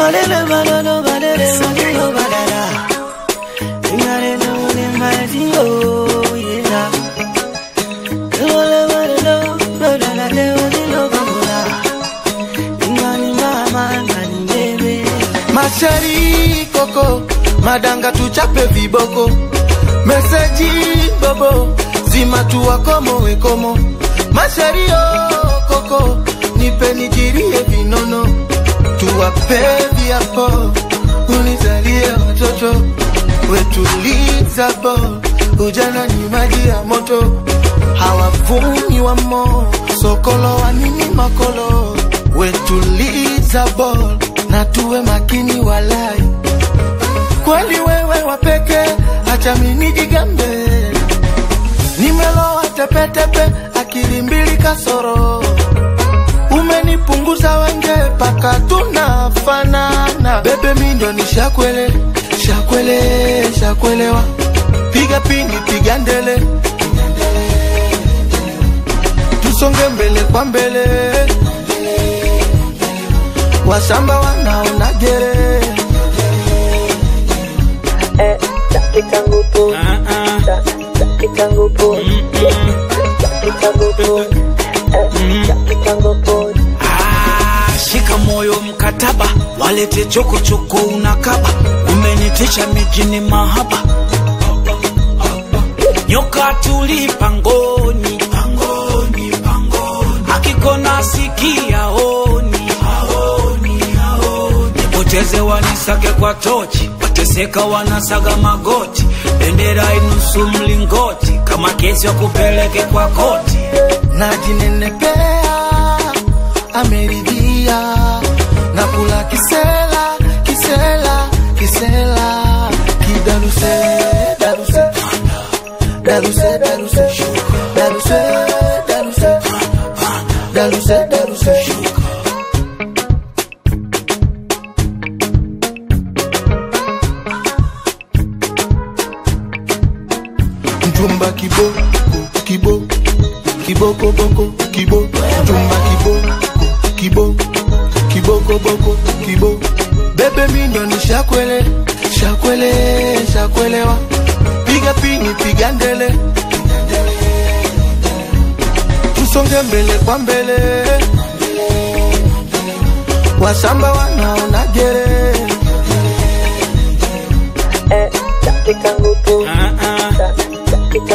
Balele balolo balele balilo balala. Ingare no ne mazio yeah. Balele balolo balala le balilo bamula. Ingani mama ngani bebe. Mashari koko madanga tuchape viboko meseji bobo zima tuwakomo wekomo Mashari oh, koko nipe nijirie vinono tuwape viapo unizalie watoto wetuliza bo ujana ni maji ya moto hawavumi wamo sokolo wanini makolo wetuliza bol na tuwe makini walai kweli wewe wapeke acha mimi jigambe nimeloa tepetepe akili mbili kasoro umenipunguza wenge paka tunafanana bebe mindo ni shakwele shakwele shakwelewa piga pini piga ndele tusonge mbele kwa mbele wasamba wanaona gere Ah, shika moyo mkataba, walete chokochoko unakaba, umenitisha mijini mahaba, nyoka tuli pangoni, pangoni, pangoni, akikona sikia oni, aoni, aoni, nipoteze wanisake kwa tochi, wateseka wanasaga magoti, bendera inusu mlingoti, kama kesi wa kupeleke kwa koti. najinenepea ameridhia na kula kisela kisela kisela kidaruse daruse daruse daruse daruse daruse daruse daruse mchumba kibo kibo kiboko boko kibo mchumba kibo kibo kiboko boko kibo bebe mindo ni shakwele shakwele shakwelewa piga pini piga ndele tusonge mbele kwa mbele wasamba wanaona gere Ah, ah.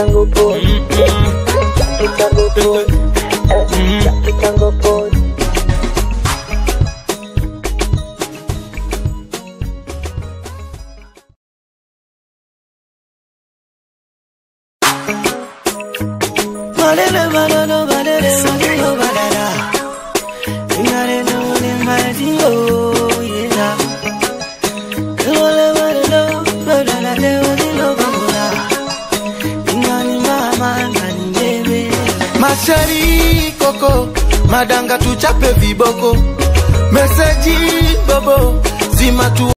Balele balolo balele balilo balala. Ingare no ne mazio yeah. Balele balolo balala le balilo bamula. Ingani mama ngani bebe. Mashari koko madanga tuchape viboko meseji bobo zima tu